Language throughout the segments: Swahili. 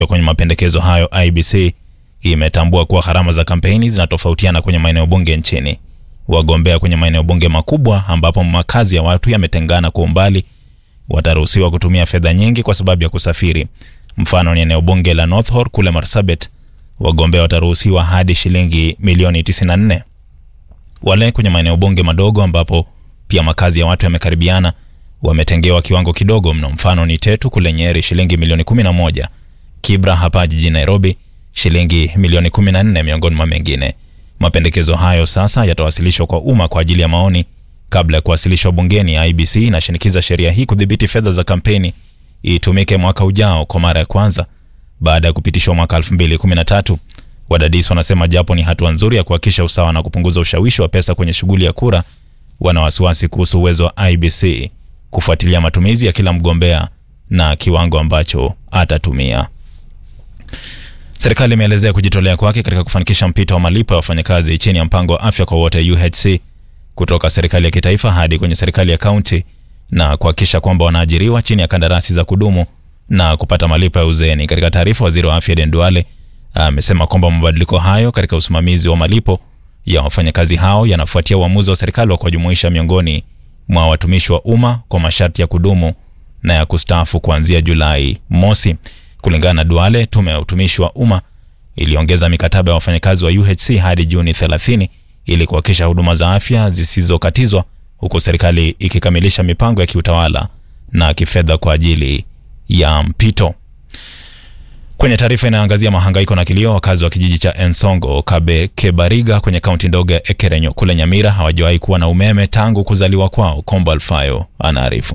Kwenye mapendekezo hayo, IBC imetambua kuwa gharama za kampeni zinatofautiana kwenye maeneo bunge nchini. Wagombea kwenye maeneo bunge makubwa ambapo makazi ya watu yametengana kwa umbali wataruhusiwa kutumia fedha nyingi kwa sababu ya kusafiri. Mfano ni eneo bunge la North Horr kule Marsabit, wagombea wataruhusiwa hadi shilingi milioni 94. Wale kwenye maeneo bunge madogo ambapo pia makazi ya watu yamekaribiana wametengewa kiwango kidogo mno. Mfano ni Tetu kule Nyeri, shilingi milioni 11, Kibra hapa jijini Nairobi, shilingi milioni 14, miongoni mwa mengine. Mapendekezo hayo sasa yatawasilishwa kwa umma kwa ajili ya maoni kabla ya kuwasilishwa bungeni. IBC inashinikiza sheria hii kudhibiti fedha za kampeni itumike mwaka ujao kwa mara ya kwanza baada ya kupitishwa mwaka 2013. Wadadisi wanasema japo ni hatua nzuri ya kuhakikisha usawa na kupunguza ushawishi wa pesa kwenye shughuli ya kura, wana wasiwasi kuhusu uwezo wa IBC kufuatilia matumizi ya kila mgombea na kiwango ambacho atatumia. Serikali imeelezea kujitolea kwake katika kufanikisha mpito wa malipo ya wafanyakazi chini ya mpango wa afya kwa wote UHC kutoka serikali ya kitaifa hadi kwenye serikali ya kaunti na kuhakikisha kwamba wanaajiriwa chini ya kandarasi za kudumu na kupata malipo ya uzeeni. Katika taarifa, waziri wa afya Aden Duale amesema kwamba mabadiliko hayo katika usimamizi wa malipo ya wafanyakazi hao yanafuatia uamuzi wa serikali wa kuwajumuisha miongoni mwa watumishi wa umma kwa masharti ya kudumu na ya kustaafu kuanzia Julai mosi. Kulingana na Duale, tume ya utumishi wa umma iliongeza mikataba ya wafanyakazi wa UHC hadi Juni 30 ili kuhakikisha huduma za afya zisizokatizwa huku serikali ikikamilisha mipango ya kiutawala na kifedha kwa ajili ya mpito. Kwenye taarifa inayoangazia mahangaiko na kilio, wakazi wa kijiji cha Ensongo Kabe Kebariga kwenye kaunti ndogo ya Ekerenyo kule Nyamira hawajawahi kuwa na umeme tangu kuzaliwa kwao. Kombo Alfayo anaarifu.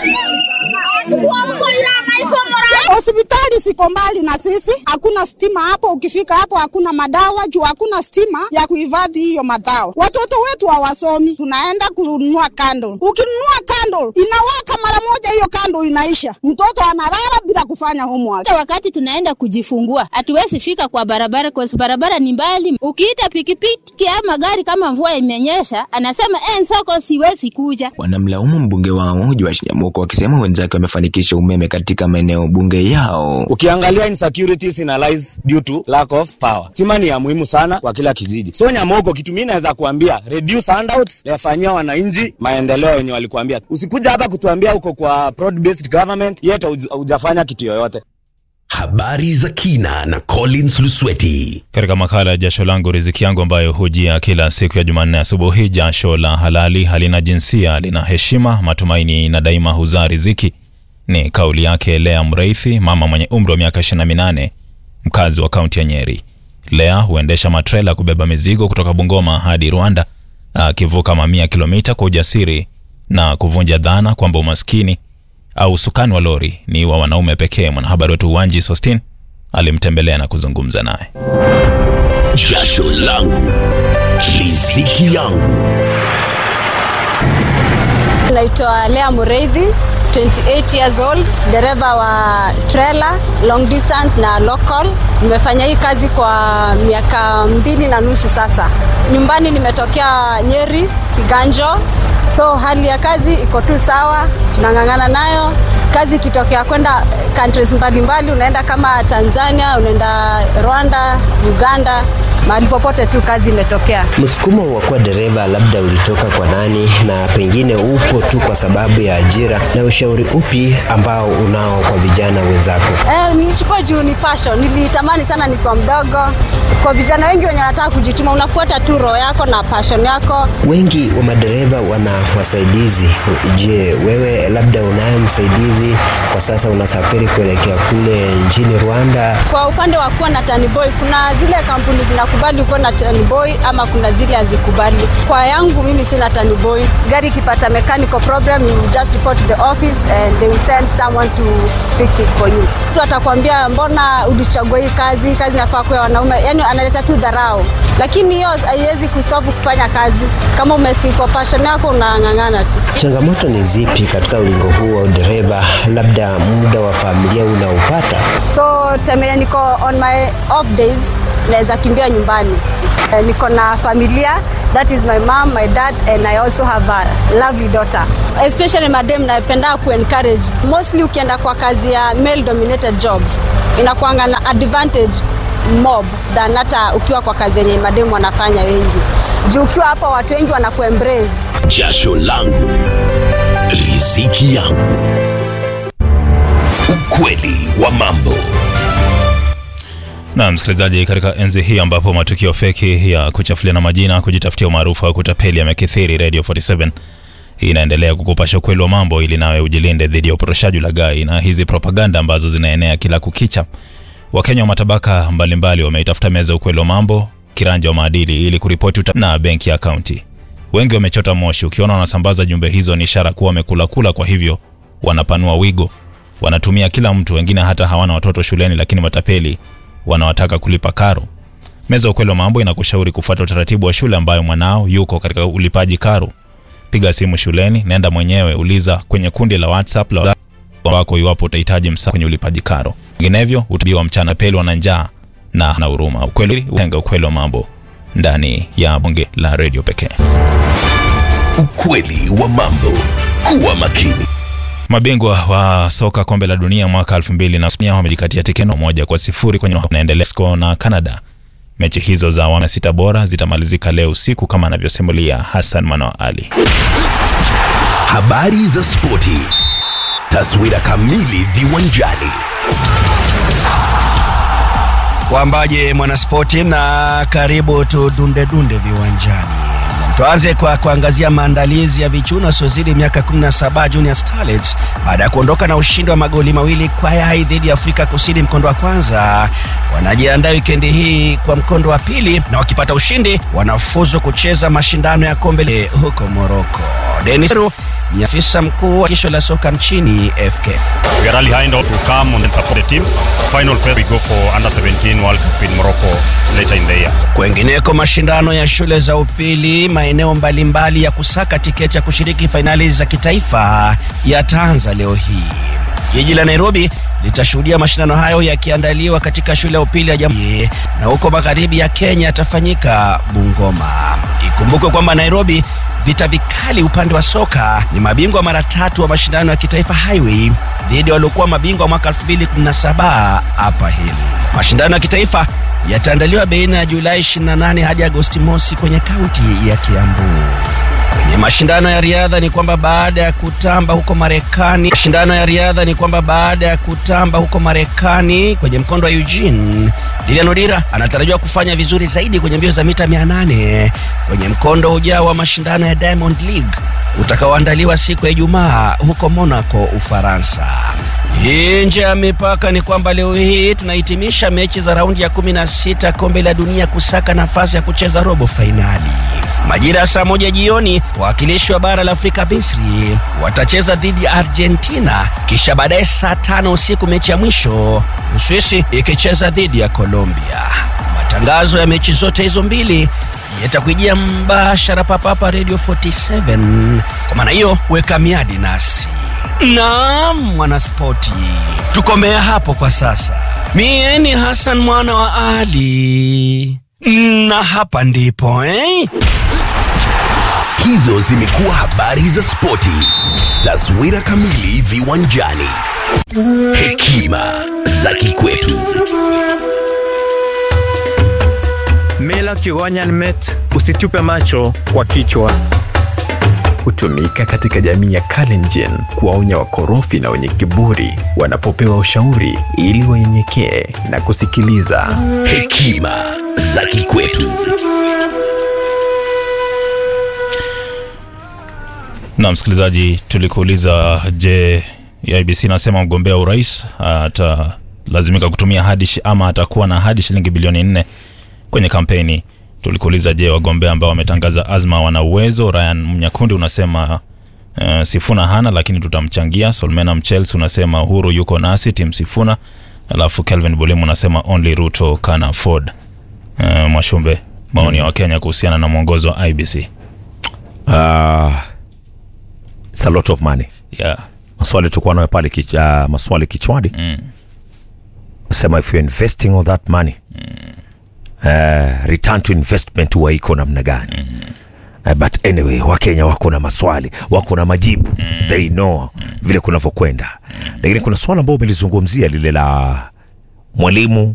Hospitali siko mbali na sisi, hakuna stima hapo. Ukifika hapo hakuna madawa juu hakuna stima ya kuhifadhi hiyo madawa. Watoto wetu hawasomi, tunaenda kununua kando. Ukinunua kando inawaka mara moja, hiyo kando inaisha, mtoto analala bila kufanya homework. Wakati tunaenda kujifungua hatuwezi fika kwa barabara, kwa sababu barabara ni mbali. Ukiita pikipiki ama gari kama mvua imenyesha, anasema eh, soko siwezi kuja. Wanamlaumu mbunge wao Joash Nyamuko wakisema wenzake wamefanikisha umeme katika maeneo bunge yao. Ukiangalia insecurities ina lies due to lack of power. Stima ni ya muhimu sana kwa kila kijiji. So Nyamoko, kitu mimi naweza kuambia reduce handouts, yafanyia wananchi maendeleo yenye walikuambia. Usikuja hapa kutuambia uko kwa broad based government yet hujafanya kitu yoyote. Habari za kina na Collins Lusweti. Katika makala ya jasho langu riziki yangu ambayo hujia kila siku ya Jumanne asubuhi, jasho la halali halina jinsia, lina heshima, matumaini na daima huzaa riziki. Ni kauli yake Lea Mreithi, mama mwenye umri wa miaka 28, mkazi wa kaunti ya Nyeri. Lea huendesha matrela kubeba mizigo kutoka Bungoma hadi Rwanda, akivuka mamia kilomita kwa ujasiri na kuvunja dhana kwamba umaskini au usukani wa lori ni wa wanaume pekee. Mwanahabari wetu Wanji Sostin alimtembelea na kuzungumza naye. Jasho langu riziki yangu. Naitwa Lea Mureithi, 28 years old, dereva wa trailer long distance na local. Nimefanya hii kazi kwa miaka mbili na nusu sasa. Nyumbani nimetokea Nyeri, Kiganjo, so hali ya kazi iko tu sawa, tunang'ang'ana nayo. Kazi ikitokea kwenda countries mbalimbali, unaenda kama Tanzania, unaenda Rwanda, Uganda, mahali popote tu kazi imetokea. Msukumo wa kuwa dereva labda ulitoka kwa nani, na pengine upo tu kwa sababu ya ajira, na ushauri upi ambao unao kwa vijana wenzako? Eh, nilichukua juu ni passion, nilitamani sana nikiwa mdogo. Kwa vijana wengi wenye wanataka kujituma, unafuata tu roho yako na passion yako. Wengi wa madereva wana wasaidizi. Je, wewe labda unaye msaidizi kwa sasa, unasafiri kuelekea kule nchini Rwanda? Kwa upande wa kuwa na tanboy, kuna zile kampuni zinakubali kuwa na tanboy ama kuna zile hazikubali. Kwa yangu mimi sina tanboy. Gari ikipata mechanical problem, you just report to the office and they will send someone to fix it for you. Mtu atakwambia mbona ulichagua hii kazi, kazi inafaa kuwa wanaume, yani analeta tu dharau, lakini hiyo haiwezi kustop kufanya kazi. Kama umestick kwa passion yako, unang'ang'ana tu. Changamoto ni zipi katika ulingo huu wa udereva, labda muda wa familia unaupata? So so temenya niko on my off days naweza kimbia nyumbani Eh, niko na familia that is my mom my dad and i also have a lovely daughter especially madem napenda kuencourage mostly ukienda kwa kazi ya male dominated jobs inakuanga na advantage mob than hata ukiwa kwa kazi yenye mademu wanafanya wengi juu ukiwa hapa watu wengi wanakuembrace jasho langu riziki yangu ukweli wa mambo na msikilizaji, katika enzi hii ambapo matukio feki ya kuchafuliana majina, kujitafutia umaarufu au kutapeli yamekithiri, Radio 47 inaendelea kukupasha ukweli wa mambo ili nawe ujilinde dhidi ya upotoshaji, ulaghai na hizi propaganda ambazo zinaenea kila kukicha. Wakenya wa matabaka mbalimbali wameitafuta meza ya ukweli wa mambo, kiranja wa maadili, ili kuripoti uta- na benki ya kaunti. Wengi wamechota moshi. Ukiona wanasambaza jumbe hizo, ni ishara kuwa wamekula kula, kwa hivyo wanapanua wigo, wanatumia kila mtu. Wengine hata hawana watoto shuleni, lakini matapeli wanawataka kulipa karo. Meza ya ukweli wa mambo inakushauri kufuata utaratibu wa shule ambayo mwanao yuko katika ulipaji karo. Piga simu shuleni, nenda mwenyewe, uliza kwenye kundi la WhatsApp la wako iwapo utahitaji msaada kwenye ulipaji karo. Vinginevyo utabiwa mchana peli wana njaa na na huruma. Ukweli utenga ukweli wa mambo ndani ya bunge la redio pekee. ukweli wa mambo kuwa makini Mabingwa wa soka kombe la dunia mwaka 2000 wamejikatia tikeno moja kwa sifuri kwenye naendelea Mexico na Canada. Mechi hizo za awamu ya sita bora zitamalizika leo usiku kama anavyosimulia Hassan Manoa Ali. habari za spoti taswira kamili viwanjani Wambaje mwanaspoti na karibu tudundedunde viwanjani. Tuanze kwa kuangazia maandalizi ya vichuno wasiozidi miaka 17 Junior Starlets baada ya kuondoka na ushindi wa magoli mawili kwa yai dhidi ya Afrika Kusini mkondo wa kwanza. Wanajiandaa wikendi hii kwa mkondo wa pili, na wakipata ushindi wanafuzu kucheza mashindano ya kombe le- huko Morocco. Dennis Ru ni afisa mkuu wa shirikisho la soka nchini FKF. We are really high to come and support the team. Final phase we go for under 17 World Cup in Morocco later in the year. Kwengineko, mashindano ya shule za upili maeneo mbalimbali ya kusaka tiketi ya kushiriki fainali za kitaifa yataanza leo hii. Jiji la Nairobi litashuhudia mashindano hayo yakiandaliwa katika shule ya upili ya Jamhuri, na huko magharibi ya Kenya yatafanyika Bungoma. Ikumbukwe kwamba Nairobi vita vikali upande wa soka ni mabingwa mara tatu wa mashindano ya kitaifa Highway dhidi ya waliokuwa mabingwa mwaka 2017 Upper Hill. Mashindano ya kitaifa yataandaliwa baina ya Julai 28 hadi Agosti mosi kwenye kaunti ya Kiambu. Kwenye mashindano ya riadha ni kwamba baada ya kutamba huko Marekani, mashindano ya riadha ni kwamba baada ya kutamba huko Marekani kwenye mkondo wa Eugene, Lilian Odira anatarajiwa kufanya vizuri zaidi kwenye mbio za mita 800 kwenye mkondo ujao wa mashindano ya Diamond League utakaoandaliwa siku ya Ijumaa huko Monaco, Ufaransa. Nje ya mipaka ni kwamba leo hii tunahitimisha mechi za raundi ya 16 kombe la dunia kusaka nafasi ya kucheza robo fainali. Majira ya saa moja jioni, wawakilishi wa bara la Afrika Misri watacheza dhidi ya Argentina, kisha baadaye saa tano usiku mechi ya mwisho, Uswisi ikicheza dhidi ya Colombia. Matangazo ya mechi zote hizo mbili yatakujia mbashara papapa Radio 47. Kwa maana hiyo, weka miadi nasi. Naam, mwanaspoti, tukomea hapo kwa sasa. Mie ni Hassan mwana wa Ali, na hapa ndipo eh? hizo zimekuwa habari za spoti taswira kamili viwanjani hekima za kikwetu Mila Kigonyan Met, usitupe macho kwa kichwa. Hutumika katika jamii ya Kalenjin kuwaonya wakorofi na wenye kiburi wanapopewa ushauri ili wanyenyekee na kusikiliza. hekima za kikwetu Na msikilizaji, tulikuuliza je, IBC nasema mgombea wa urais atalazimika kutumia hadi shi- ama atakuwa na hadi shilingi bilioni nne kwenye kampeni. Tulikuuliza je, wagombea ambao wametangaza azma wana uwezo? Ryan Mnyakundi unasema uh, Sifuna hana lakini tutamchangia. Solmena Mchels unasema Uhuru yuko nasi tim Sifuna, alafu Kelvin Bulimu unasema only Ruto can afford. Uh, Mwashumbe, maoni ya Wakenya kuhusiana na mwongozo wa IBC. Uh, it's a lot of money Yeah. maswali tulikuwa nayo pale kich, uh, maswali kichwani Mm. sema if you're investing all that money uh, return to investment huwa iko namna gani Uh, but anyway wakenya wako na maswali wako na majibu they know vile kunavyokwenda lakini kuna swala ambao umelizungumzia lile la mwalimu